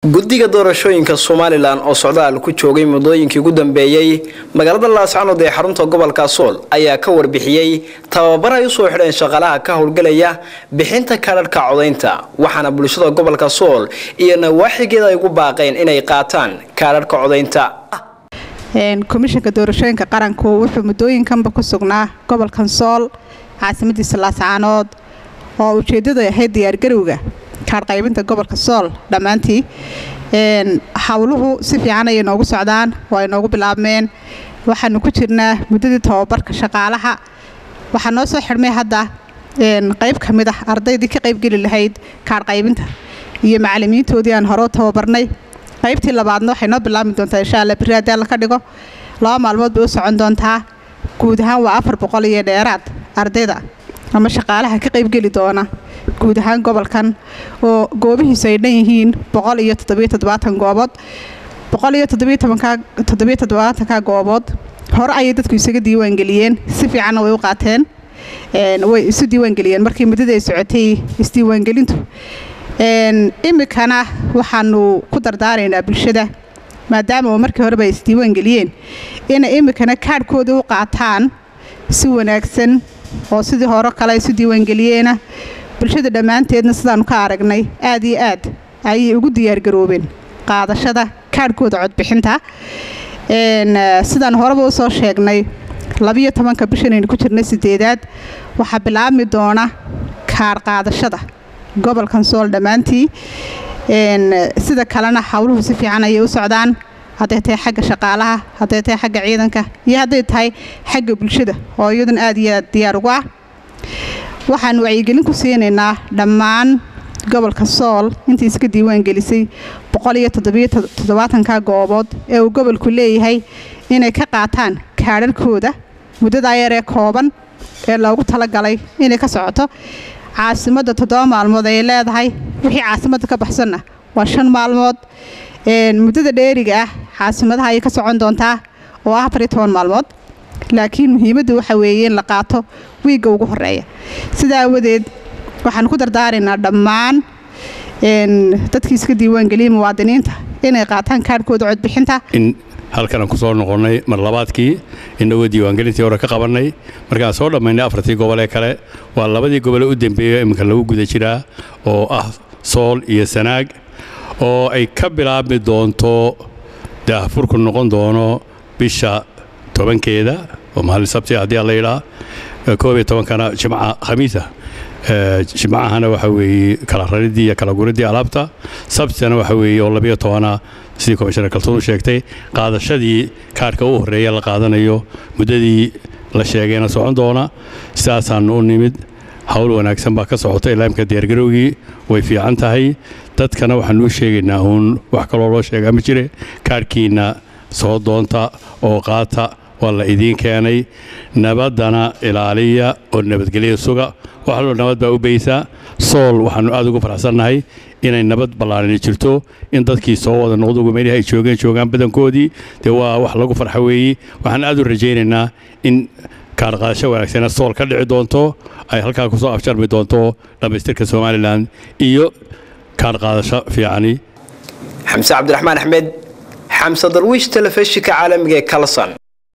guddiga doorashooyinka somalilan oo socdaal ku joogay muddooyinkii ugu dambeeyey magaalada laascanood ee xarunta gobolka sool ayaa ka warbixiyey tababar ay usoo xidheen shaqaalaha ka howlgelaya bixinta kaadhadhka codaynta waxaana bulshada gobolka sool iyo nawaaxigeeda ay ugu baaqeen inay qaataan kaadhadhka codaynta komishanka doorashooyinka qaranku wuxuu muddooyinkanba ku sugnaa gobolkan sool caasimadiisa laascaanood oo ujeeddadu ahayd diyaargarowga kaadhqaybinta gobolka sool dhammaantii howluhu si fiican ayay noogu socdaan oo ay noogu bilaabmeen waxaanu ku jirnaa muddadii tababarka shaqaalaha waxaa noo soo xidhmay hadda qayb ka mid ah ardaydii ka qaybgeli lahayd kaadhqaybinta iyo macalimiintoodii aan hore u tababarnay qaybtii labaadna waxay noo bilaabmi doontaa insha alla beri haddii alla ka dhigo laba maalmood bay u socon doontaa guud ahaan waa afar boqol iyo dheeraad ardayda ama shaqaalaha ka qaybgeli doona guud ahaan gobolkan oo goobihiisu ay dhan yihiin boqol iyo toddobiyo toddobaatan goobood boqol iyo toddobiyo tobanka toddobiyo toddobaatanka goobood hore ayay dadku isaga diiwaangeliyeen si fiicanna way u qaateen way isu diiwaangeliyeen markii muddada ay socotay isdiiwaangelintu imikana waxaanu ku dardaaraynaa bulshada maadaama oo markii horeba ay isdiiwaangeliyeen inay imikana kaadhkoodii u qaataan si wanaagsan oo sidii hore kale isu diiwaangeliyeena bulshada dhammaanteedna sidaanu ka aragnay aad iyo aad ayay ugu diyaargaroobeen qaadashada kaadhkooda codbixinta sidaan horeba usoo sheegnay labiyo tobanka bishanaynu ku jirnay sideedaad waxaa bilaabmi doona kaadh qaadashada gobolkan sool dhammaantii sida kalena howluhu si fiican ayay u socdaan hadday tahay xagga shaqaalaha hadday tahay xagga ciidanka iyo hadday tahay xagga bulshada oo iyaduna aad iyo aad diyaar ugu ah waxaanu wacyigelin ku siinaynaa dhammaan gobolka sool intii iska diiwaangelisay boqol iyo toddobiyo toddobaatanka goobood ee uu gobolku leeyahay inay ka qaataan kaadharhkooda muddadaa yaree kooban ee loogu talagalay inay ka socoto caasimadda toddoba maalmood ayay leedahay wixii caasimadda ka baxsanna waa shan maalmood muddada dheeriga ah caasimadaha ayay ka socon doontaa oo ah afar iyo toban maalmood laakiin muhiimaddu waxa weeye in la qaato wiigga ugu horeeya sidaa awadeed waxaan ku dardaaraynaa dhammaan dadkii iska diiwaangeliyay muwaadiniinta inay qaataan kaadhkooda codbixinta in halkanaan ku soo noqonnay mar labaadkii inagoo diiwaangelintii hore ka qabannay markaan soo dhammaynay afartii gobolee kale waa labadii gobole u dembeeya iminka lagu guda jiraa oo ah sool iyo sanaag oo ay ka bilaabmi doonto daahfurku noqon doono bisha tobankeeda oo maalin sabti haddii aan la yidhaa koob iyo tobankana jimca khamiisa jimcahana waxa weeye kala raridii iyo kala guridii alaabta sabtitana waxa weeye oo labiyo tobana sidii komishanar kaltuun u sheegtay qaadashadii kaarhka u horreeya la qaadanayo muddadii la sheegayna socon doona sidaasaanu u nimid hawl wanaagsan baa ka socota ilaamka diyaargarowgii way fiican tahay dadkana waxaanuu sheegaynaa uun wax kaloo loo sheegaa ma jire kaarhkiinna soo doonta oo qaata waa la idiin keenay nabaddana ilaaliya oo nabadgelya suga waxaloo nabad baa u baysaa sool waxaannu aad ugu faraxsannahay inay nabad ballaarani jirto in dadkii soo wada noqdugu meelihii ay joogeen joogaan badankoodii dee waa wax lagu farxa weeye waxaan aad u rajaynaynaa in kaarqaadasho wanaagsana sool ka dhici doonto ay halkaa ku soo afjarmi doonto dhammaystirka somalilan iyo kaarqaadasho fiicani xamse cabdiraxmaan axmed xamse darwiish telefishinka caalamiga ee kalson